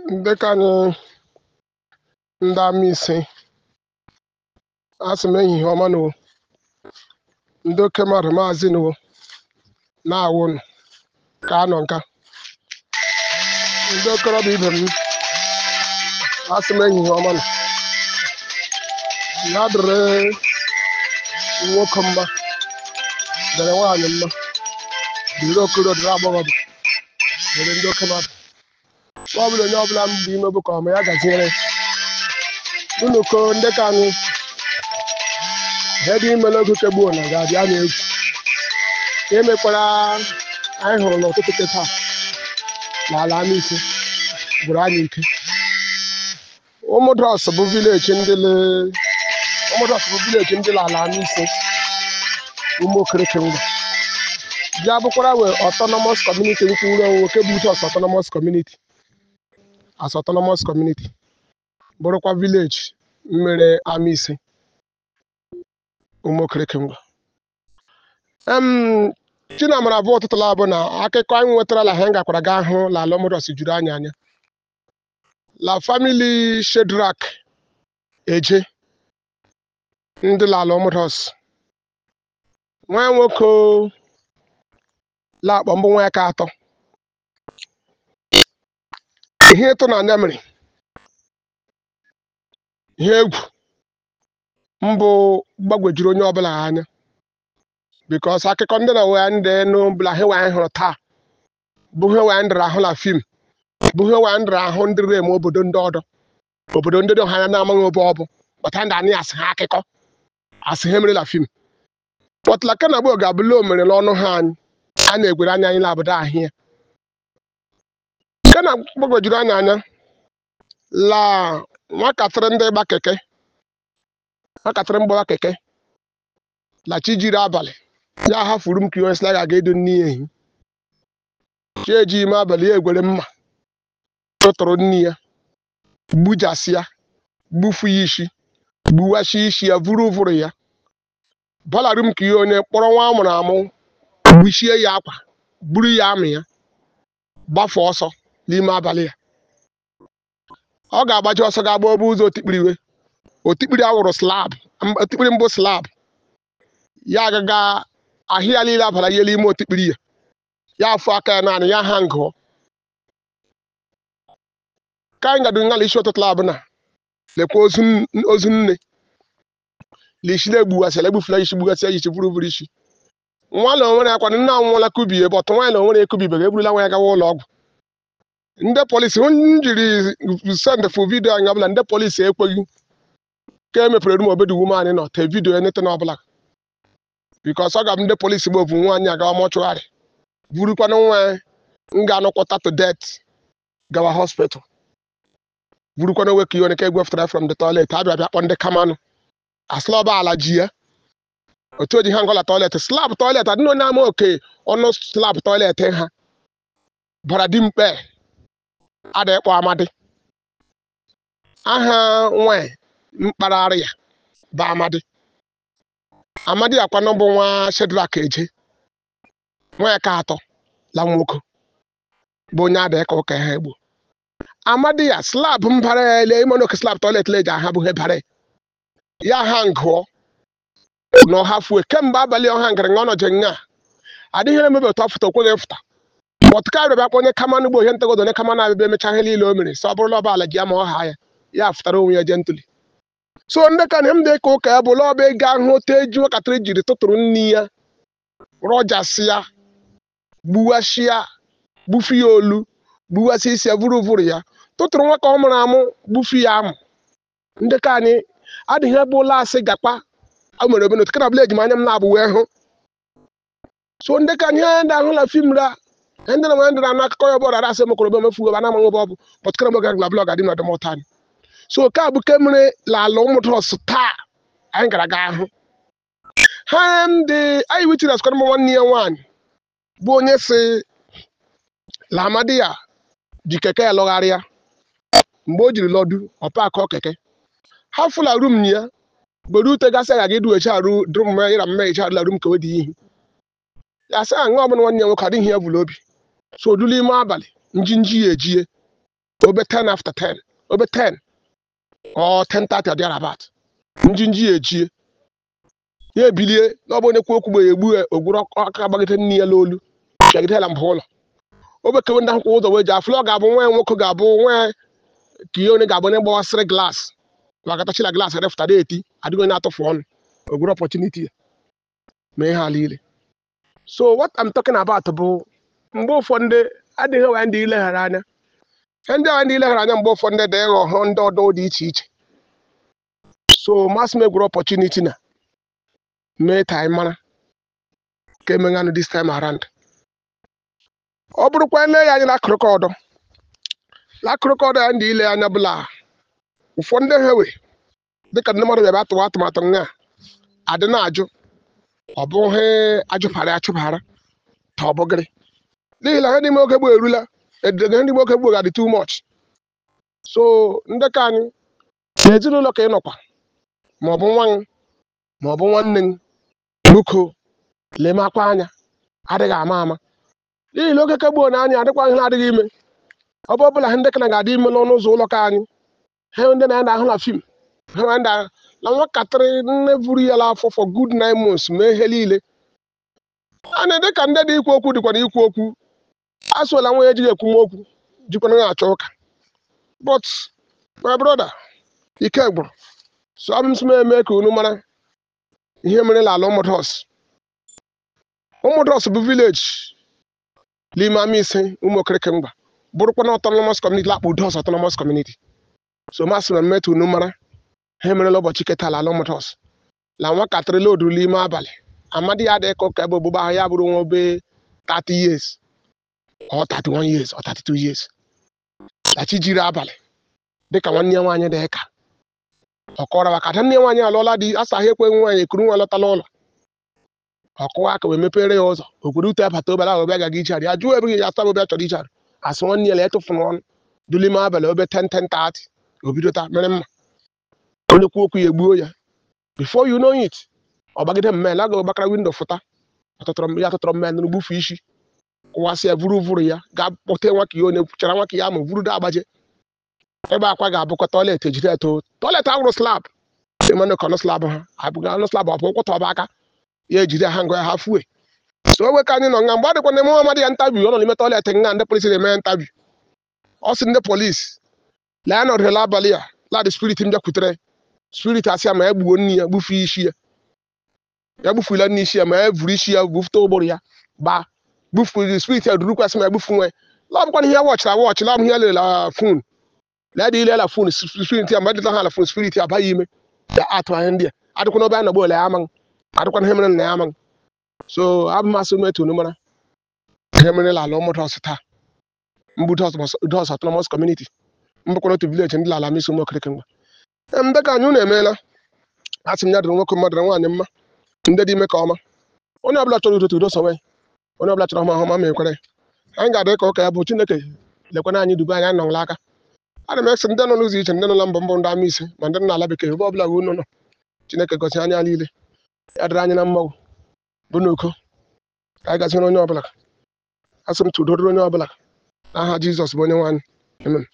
dịka anyị ndị Amaisi asị m ehihie ọma nụ ndị oke mmadụ maazị nụ na-awụ nụ ka anọ nka ndị okorobịa ibe m asị m ehihie ọma nụ ya dịrị nwoke mma dịrị nwaanyị mma dịrị okorobịa dịrị agbọghọbịa dịrị ndị oke mmadụ ọ bụla onye ọbụla m bụ ime bụ ka ọma ya gaziere unu ko ndị ka anyị ihe dị ime n'oge kegbuo na ga-abịa na-egwu ka emekwara anyị hụrụ n'ụtụtụ nke taa n'ala Amaisi gwụrụ anyị ike ụmụdọs bụ vileji ndị le- ụmụdọs bụ vileji ndị n'ala Amaisi ụmụ okereke ngwa bịa bụkwara wee autonomous community nkwụrụ onwe nke bụ Jos autonomous community as autonomous community bụrụkwa vileji mmere Amaisi ụmụ okereke ngwa em chinamara bụ ụtụtụ labụ na akụkọ anyị nwetara la ha gakwara gaa hụ la ala ụmụdọs juru anyị anya la famili Shedrak eje ndị lala ụmụdọs nwa ya nwoke la akpọ mbụ nwa ya ka atọ ihe ịtụnanya mere ihe egwu mbụ gbagwejuru onye ọbụla anya bikos akụkọ ndị na wee ndị n'ụbụla he wee hụrụ taa bụ he wee ndịrị ahụ na fim bụ he wee ndịrị ahụ ndị rem obodo ndị ọdọ obodo ndị dị ha anya na-amaghị obe ọ bụ kpata ndị anyị asị ha akụkọ asị ha mere na fim pọtụla kana bụ ga-abụla o mere n'ọnụ ha anyị a na-egwere anya anyị na-abụda ahịa kana gbagwejuru anya anya la nwakatịrị ndị gba keke nwakatịrị mgbawa keke la chi jiri abalị ya hafuru m ka ihe osila ga edo nne ya ehi chi eji ime abalị ya egwere mma tụtụrụ nne ya gbujasịa gbufu ya isi gbuwachi isi ya vuru vụrụ ya balarụ m ka ihe onye kpọrọ nwa amụrụ amụ gbuchie ya akwa buru ya amị ya gbafe ọsọ n'ime abalị ya ọ ga-agbaji ọsọ ga-agba obe ụzọ otikpiri iwe otikpiri awụrụ slab otikpiri mbụ slab ya agaga ahịa niile abara ihe n'ime otikpiri ya ya afụ aka ya naanị ya ha ngụọ ka anyị gadụ ngala isi ụtụtụ labụ na lekwa ozu n- ozu nne lishile egbugasịla egbufula isi gbugasịa isi buru buru isi nwa na onwere akwa nne anwụọla kubie bọtụ nwaanyị na onwere ekubibeghị eburula nwa ya gawa ụlọ ọgwụ ndị polisi m jiri send fụ vidio anyị ọbụla ndị polisi ekweghị ka e mepere rum obedu wuman nọ te vidio enete na ọbụla bikos ọ ga ndị polisi bụ ovu nwaanyị agawa mọchụgharị burukwana nwa ya m ga-anụkwọta to det gawa hospital burukwana nwe ka ihe onye ka egwefụtara from the toilet abịa bịa kpọ ndị kamanụ asịla ọba ala ji ya otu oji ha ngọla toilet slab toilet adịna onye ama oke ọnụ slab toilet ha bara dimkpe ada ịkpọ amadi aha nwanyị mkpararị ya bụ amadi amadi akwanụ bụ nwa Shedrak eje nwa ya ka atọ la nwoke bụ onye ada ịka ụka ha egbo amadi ya slab mbara ya ele ime n'oke slab toilet leji aha bụ he bara ya ha ngụọ na ọha fue kemgbe abalị ọha ngara nga ọ nọje nga adịghị emebe otu afụta okweghị fụta ọtụka bịa kpọ onye kamanụ ugbo ihe ntegodo onye kamanụ abịa emecha ihe niile o mere so ọ bụrụla ọbala ji ya ma ọ ha ya ya fụtara onwe ya jentụli so ndị ka na m dị ka ụka ya bụla ọba ego ahụ otu eji nwakatịrị jiri tụtụrụ nne ya rọjasịa gbuwasịa gbufu ya olu gbuwasịa isi ya vuru vuru ya tụtụrụ nwa ka ọ mụrụ amụ gbufu ya amụ ndị ka anyị adịghị ebe ụlọ asị gakpa a mere obe n'otu kana bụla ejima anya m na-abụ wee hụ so ndị ka anyị ndị ahụ na fim ra ndị na ndị na akụkọ ya bụrụ arasị mokoro be mefu ebe anamaghị ebe ọ bụ pọtkara moga gla blọg adị na ọdịmọta anyị so ka bụ ke mere lala ụmụdọs taa anyị gara ga ahụ ha ndị anyị witines kwara m nwanne ya nwaanyị bụ onye si la amadi ya ji keke ya lọgharịa mgbe o jiri lọdụ ọpa akọ keke ha fụla rum ya gbere ute gasị aga idu eche arụ drum ịra mme eche arụla rum ka wedi ihe ya sị aṅụ ọbụla nwanne ya nwoke adịghị ya bụla obi so odulu ime abalị njinji ya ejie obe 10 after 10 obe 10 or 10:30 or thereabout njinji ya echie ya ebilie na ọ bụ onye kwu okwu gbe ya egbu ya ogwuru aka gbagide nne ya n'olu chegide ya mbụ ụlọ obekewe ndị akwụkwọ ụzọ wee ji afụlọ ga-abụ nwa ya nwoke ga-abụ nwa ya ka ihe onye ga-abụ onye gbawasịrị glaasị wakatachila glaasị refụtara eti adịghị onye atụfu ọnụ ogwuru opportunity ya ma ihe ala ile so what I'm talking about bụ mgbe ụfọdụ adịghị enwe ndị ileghara anya ihe ndị ahụ ndị ileghara anya mgbe ụfọdụ dị ịghọ ndị ọdọ dị iche iche so masị m egwuru opportunity na mee ka anyị mara ka emeghanụ this time around ọ bụrụkwa ele ya anya n'akụrụkọ ọdọ n'akụrụkọ ọdọ ya ndị ile anya bụla ụfọdụ ha we dịka ndị mmadụ bịaba atụwa atụmatụ nga adị na-ajụ ọ bụghị ajụpara achụpara ka ọ bụgịrị n'ihi na ihe n'ime oge gboo erula edege ndị oge gboo ga-adị too much so ndị ka anyị n'ezinụlọ ka ị nọkwa ma ọ bụ nwa gị ma ọ bụ nwanne gị biko lemakwa anya adịghị ama ama n'ihi na oge ke gboo na anyị adịkwa ihe na-adịghị ime ọ bụ ọbụla ndị kana ga-adị ime n'ọnụ ụzọ ụlọ ka anyị ha ndị na-anda ahụ na fim ha ndị na nwatakịrị nne buru ya afọ for good nine months mee ihe niile a na-ede ka ndị dị ikwu okwu dịkwa na ikwu okwu asụla nwa ya ejighị ekwu m okwu jikwana na-achọ ụka but my brother ike gwụrụ so abụ m sị m eme ka unu mara ihe mere n'ala ụmụdọs ụmụdọs bụ vileji n'ime ama ise ụmụ okereke mgba bụrụkwa na autonomous community lakpụ dos autonomous community so masị na mmetụ unu mara ha emerela ụbọchị keta ala ụmụdọs la nwatakịrị lodu n'ime abalị amadi ya adịghị ka ụka ebe ogbugba ahụ ya bụrụ nwa obe 30 years or 31 years or 32 years lachi jiri abalị dịka nwanne ya nwaanyị dị ka ọ kọrọ maka ada nne ya nwaanyị alụọla di asa ha ekweghị nwaanyị ekuru nwa lọtala ụlọ ọkụwa aka wee mepere ya ụzọ okwuru ute abata obere ahụ ọbịa gaga ichari ya jụọ ebe ya asa ọbịa chọrọ ichari asị nwanne ya la etụfuru ọnụ dulime abalị obe 10 10 30 obido taa mere mma onye kwu okwu ya egbuo ya before you know it ọ gbagide mmel aga ọgbakara windo fụta ya tụtụrụ mmel nụrụ gbufu isi kụwasị ya vuru vuru ya ga kpọte nwa ka ya onye chara nwa ka ya ma vuru da agbaje ebe akwa ga-abụkwa tọilet ejiri eto tọilet ahụrụ slab ịmanụ ka ọnụ slab ha abụghị ọnụ slab ọ bụ ụkwụta ọba aka ya ejiri ha ngọ ya ha fue so owe ka anyị nọ nga mgbe ọ dịkwa na emume amadị ya ntabi ọ nọ n'ime tọilet nga ndị polisi na-eme ntabi ọ sị ndị polisi lee ya nọdụrụla abalị ya ladị spirit m bịakwutere spirit asị ya ma ya gbuo nne ya gbufu isi ya ya gbufuela nne isi ya ma ya vuru isi ya bufute ụgbụrụ ya gbaa gbufu spirit ya durukwasị ma ya gbufu nwe la bụkwana ihe wọchịra wọchị la m ihe lerela fon la dị ile la fon spirit ya mgbe dịta ha la fon spirit ya abaghị ime ya atụ anya ndị a adịkwana obe a nọgbo ole ya amaghị adịkwana ihe mere na ya amaghị so abụ masị m etu mara ihe mere la ala ụmụdọs taa mbụ dos autonomous community mbụkwana otu vileji ndị lala misi ụmụ okirike mgba ndị ka anyị unu emeela asị m ya dịrị nwoke mmadụ nwaanyị mma ndị dị ime ka ọma onye ọbụla chọrọ udo udo sowe onye ọbụla chọrọ ọma ọma ma ekwere anyị ga-adị ka ụka ya bụ chineke lekwana anyị dube anyị nọla aka ana m esi ndị nọ n'ụzọ iche ndị nọ na mbọ mbọ ndị ama ise ma ndị nọ n'ala bekee ebe ọbụla unu nọ chineke gosi anya niile ya dịrị anyị na mmanwụ bụ n'uko ka anyị gaziere onye ọbụla asị m tụdoro onye ọbụla n'aha jizọs bụ onye nwaanyị amen